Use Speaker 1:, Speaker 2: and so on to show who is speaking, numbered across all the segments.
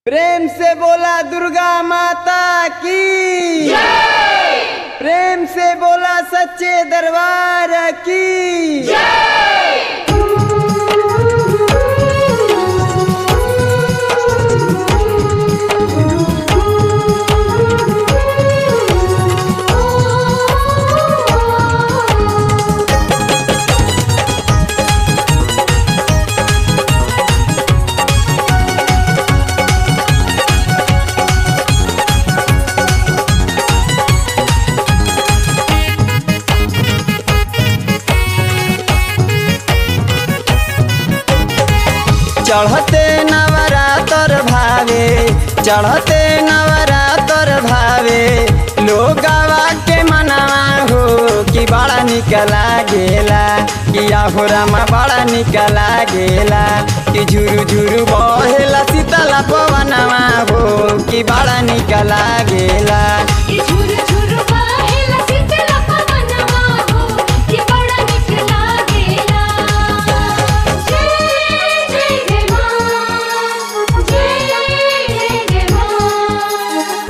Speaker 1: प्रेम से बोला दुर्गा माता की प्रेम से बोला सच्चे दरबार की चढ़ते नवरातर भावे चढ़ते नवरातर भावे लोगवा के मनावा हो कि बड़ा निक लागेला कि आहो रामा बड़ा निक लागेला कि झुरु झुरु बहेला शीतला पवनवा हो कि बड़ा निक लागेला
Speaker 2: ये झुर झुर बहेला शीतल पवनवा हो, ये बड़ा निक लागेला। जय जय जय माँ, जय जय जय माँ।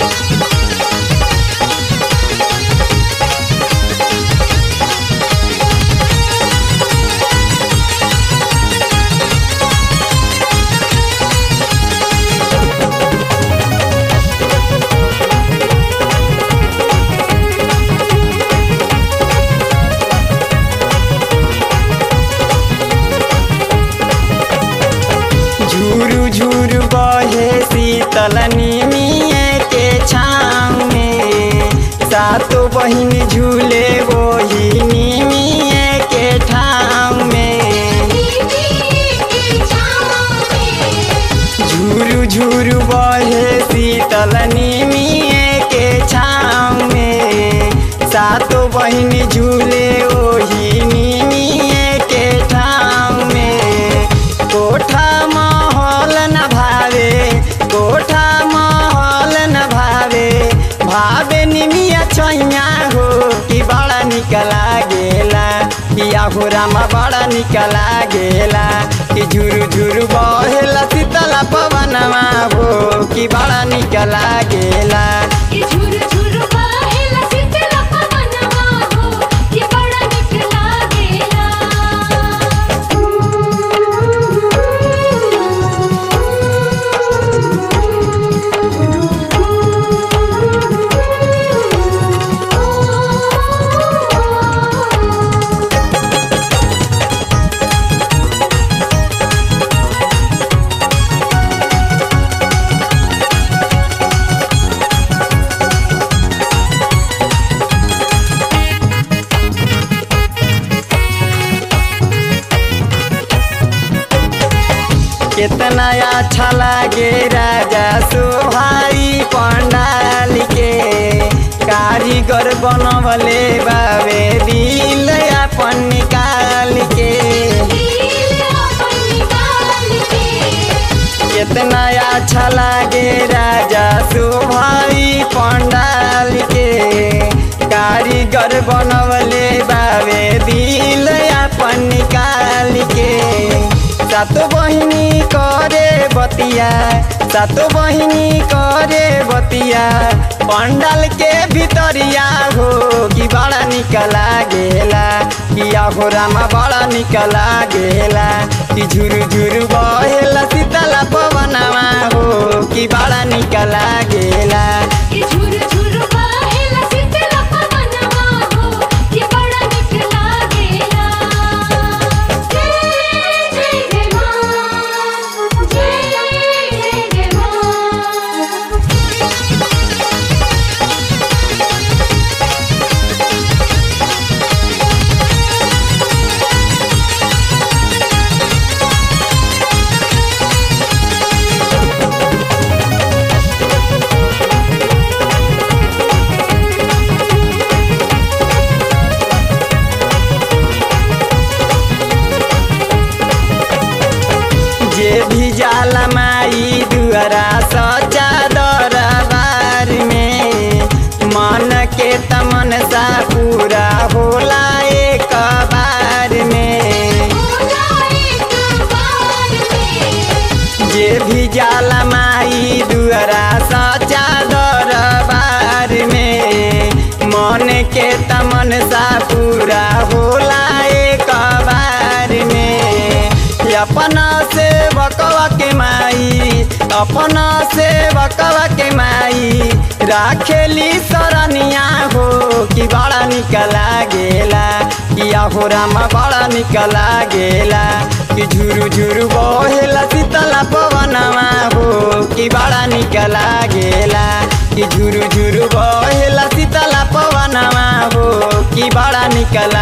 Speaker 1: झूरू झूरू बहे शीतल निमिये के छाँव में सातो बहिन झूले वही निमिये के ठाव में
Speaker 2: दीदी के छाँव में,
Speaker 1: झूरू झूरू बहे शीतल निमिये के छाँव में सातो बहिन झूले वही निमिये के ठाव में कोठा महल न भावे कोठा महल न भावे भावे निमिया छैया हो कि बड़ा निक लागेला कि आहो रामा बड़ा निक लागेला कि झुरु झुरु बहेला शीतला पवनवा हो कि बड़ा निक लागेला
Speaker 2: ये झुर झुर बहेला शीतल पवनवा हो, ये बड़ा निक लागेला।
Speaker 1: कितना अच्छा लागे राजा सोहारी पंडाल के कारीगर बनवले बाबे दिल अपन निकाल के कितना अच्छा लागे राजा सोहारी पंडाल के कारीगर बनवले बाबे दिल अपन निकाल के सातो बहिनी करे बतिया सातो बहिनी करे बतिया पंडाल के भितरिया हो कि बड़ा निक लागेला कि आहो रामा बड़ा निक लागेला कि झुरु झुरु बहेला शीतला पवनवा हो कि बड़ा निक लागेला
Speaker 2: ये झुर झुर बहेला शीतल पवनवा हो, ये बड़ा निक लागेला। जय जय जय माँ, जय जय जय माँ।
Speaker 1: अपना से बकवा के माई राखेली सरनिया हो कि बड़ा निक लागेला किया हो राम बड़ा निक लागेला कि झुरु झुरु बहेला शीतला पवनवा हो कि बड़ा निक लागेला कि झुरु झुरु बहेला शीतला पवनवा हो कि बड़ा निक